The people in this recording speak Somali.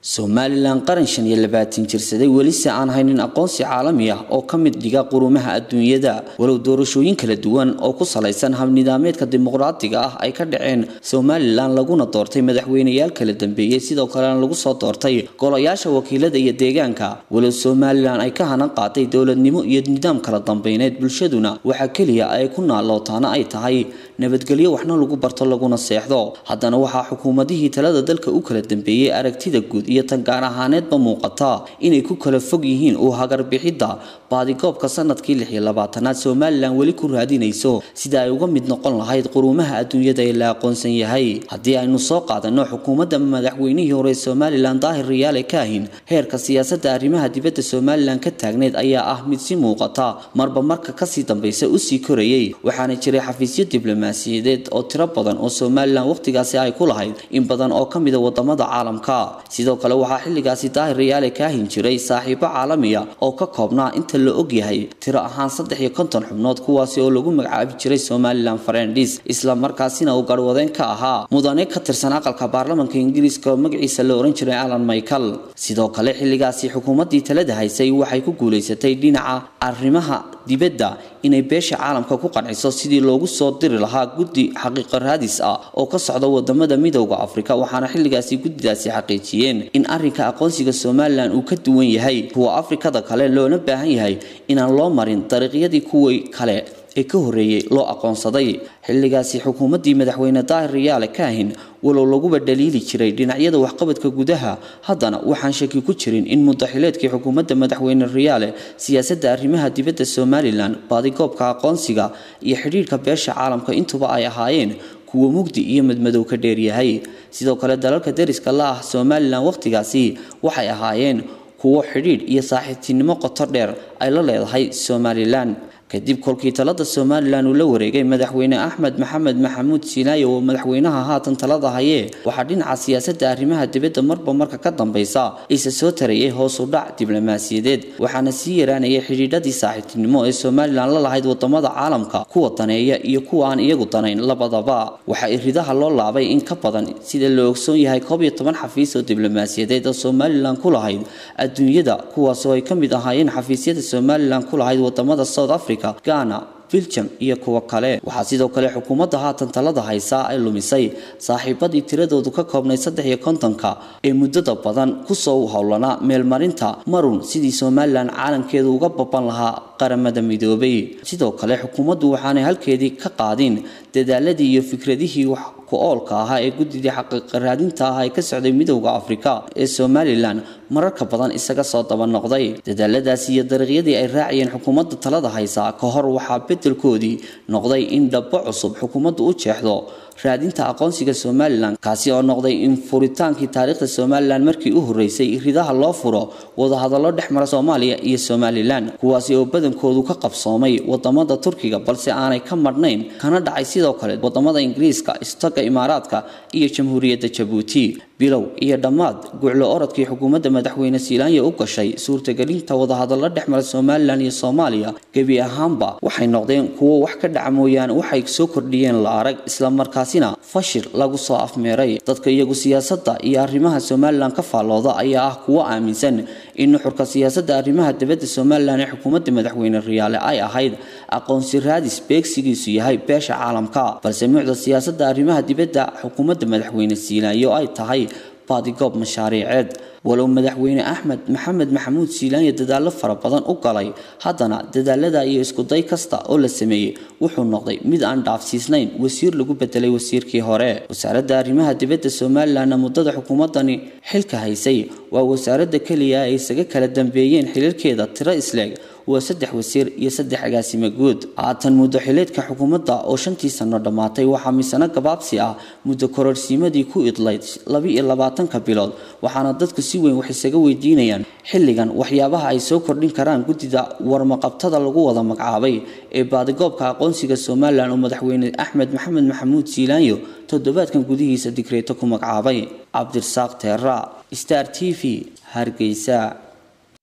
somalilan qaran shan iyo labaatan jirsaday welise aan haynin aqoonsi caalami ah oo ka mid dhiga qurumaha adduunyada walow doorashooyin kala duwan oo ku salaysan habnidaameedka dimuqraadiga ah ay ka dhaceen somalilan laguna doortay madaxweyneyaal kala dambeeyey sidoo kalena lagu soo doortay golayaasha wakiilada iyo deegaanka walow somalilan ay ka hanan qaatay dowladnimo iyo nidaam kala dambeyneed bulshaduna waxaa keliya ay ku naalootaana ay tahay nabadgelyo waxna lagu barto laguna seexdo haddana waxaa xukuumadihii talada dalka u kala dambeeyey aragtida guud iyo tan gaar ahaaneedba muuqata inay ku kala fog yihiin uu hagarbixidda baadigoobka sanadkii lix iyo labaatanaad somalilan weli ku raadinayso sida ay uga mid noqon lahayd quruumaha adduunyada ee la aqoonsan yahay haddii aynu soo qaadano xukuumadda madaxweynihii hore somalilan daahir riyaale kaahin heerka siyaasadda arrimaha dibadda somalilan ka taagneyd ayaa ah mid si muuqata marba marka kasii dambaysa usii korayay waxaana jiray xafiisyo diblomaasiyadeed oo tiro badan oo somalilan wakhtigaasi ay ku lahayd in badan oo ka mida wadamada caalamka sidoo kale waxaa xilligaasi daahir riyaale kaahin jiray saaxiibo caalamiya oo ka koobnaa inta la ogyahay tiro ahaan saddex iyo konton xubnood kuwaasi oo lagu magacaabi jiray somalilan farendis isla markaasina uu garwadeen ka ahaa mudane ka tirsan aqalka baarlamanka ingiriiska oo magaciisa la oran jiray alan michael sidoo kale xilligaasi xukuumaddii talada haysay waxay ku guulaysatay dhinaca arrimaha dibadda inay beesha caalamka ku qanciso sidii loogu soo diri lahaa guddi xaqiiqo raadis ah oo ka socda wadamada midowda afrika waxaana xilligaasi guddidaasi xaqiijiyeen in arrinka aqoonsiga somalilan uu ka duwan yahay kuwa afrikada kale loona baahan yahay inaan loo marin dariiqyadii kuwii kale ee ka horreeyey loo aqoonsaday xilligaasi xukuumaddii madaxweyne daahir riyaale kaahin walow laguba dhaliili jiray dhinacyada waxqabadka gudaha haddana waxaan shaki ku jirin in mudaxileedkii xukuumadda madaxweyne riyaale siyaasadda arrimaha dibadda somalilan baadigoobka aqoonsiga iyo xidhiirhka beesha caalamka intuba ay ahaayeen kuwa mugdi iyo madmadow ka dheeryahay sidoo kale dalalka deriska la ah somalilan wakhtigaasi waxay ahaayeen kuwo xidhiidh iyo saaxiibtinimo qoto dheer ay la leedahay somalilan kadib kolkii talada somalilan uu la wareegay madaxweyne axmed maxamed maxamuud siinaayo oo madaxweynaha haatan talada hayee waxaa dhinaca siyaasadda arrimaha dibadda marba marka ka dambaysa isa soo tarayay hoos u dhac diblomaasiyadeed waxaana sii yaraanayay xidhiidhadii saaxiibtinimo ee somalilan la lahayd wadamada caalamka kuwa daneeya iyo kuwa aan iyagu danayn labadaba waxaa iridaha loo laabay in ka badan sida la ogsoon yahay koob iyo toban xafiis oo diblomaasiyadeed oo somalilan ku lahayd adduunyada kuwaasoo ay ka mid ahaayeen xafiisyada somalilan ku lahayd wadamada south africa ghana biljam iyo kuwo kale waxaa sidoo kale xukuumadda haatan talada haysaa ay lumisay saaxiibadii tiradoodu ka koobnay saddex iyo kontonka ee muddada badan kusoo howlanaa meelmarinta marun sidii somalilan caalamkeedu uga baban lahaa qaramada midoobay sidoo kale xukuumaddu waxaanay halkeedii ka qaadin dadaaladii iyo fikradihii wax ku-oolka ahaa ee guddidii xaqiiqa raadinta ah ee ka socday midowda afrika ee somalilan mararka badan isaga soo daba noqday dadaaladaasi iyo dariiqyadii ay raacayeen xukuumadda talada haysaa ka hor waxaa bedelkoodii noqday in dhabbo cusub xukuumaddu u jeexdo raadinta aqoonsiga somalilan kaasi oo noqday in furitaankii taariikhda somalilan markii u horreysay ridaha loo furo wadahadallo dhex mara soomaaliya iyo somalilan kuwaasi oo badankoodu ka qabsoomay wadamada turkiga balse aanay ka madhnayn kana dhacay sidoo kale wadamada ingiriiska istaga imaaraadka iyo jamhuuriyadda jabuuti bilow iyo dhammaad guclo orodkii xukuumadda madaxweyne siilaanya u gashay suurtagelinta wadahadallo dhex mara somalilan iyo soomaaliya gebi ahaanba waxay noqdeen kuwo wax ka dhaca mooyaane waxay soo kordhiyeen la arag islamarkaasina fashil lagu soo afmeeray dadka iyagu siyaasadda iyo arrimaha somalilan ka faallooda ayaa ah kuwo aaminsan in nuxurka siyaasadda arrimaha dibadda somalilan ee xukuumadda madaxweyne riyaale ay ahayd aqoonsi raadis beegsigiisu yahay beesha caalamka balse mucda siyaasadda arrimaha dibadda xukuumadda madaxweyne siilaanyo ay tahay baadigoob mashaariiceed walow madaxweyne axmed maxamed maxamuud siilaanya dadaallo fara badan u galay haddana dadaalada iyo iskuday kasta oo la sameeyey wuxuu noqday mid aan dhaafsiisnayn wasiir lagu bedelay wasiirkii hore wasaaradda arrimaha dibadda somalilanna muddada xukuumaddani xilka haysay waa wasaaradda keliya ay isaga kala dambeeyeen xiliirkeeda tiro isleeg waa saddex wasiir iyo saddex agaasimo guud haatan muddo xileedka xukuumadda oo shantii sano dhammaatay waxaa misano gabaabsi ah muddo kororsiimadii ku idlayd laba-iyo labaatanka bilood waxaana dadku si weyn wax isaga weydiinayaan xilligan waxyaabaha ay soo kordhin karaan guddida warmaqabtada lagu wada magacaabay ee baadigoobka aqoonsiga somalilan oo madaxweyne axmed maxamed maxamuud siilaanyo toddobaadkan gudihiisa digreeto ku magacaabay cabdirasaaq teera star t v hargeysa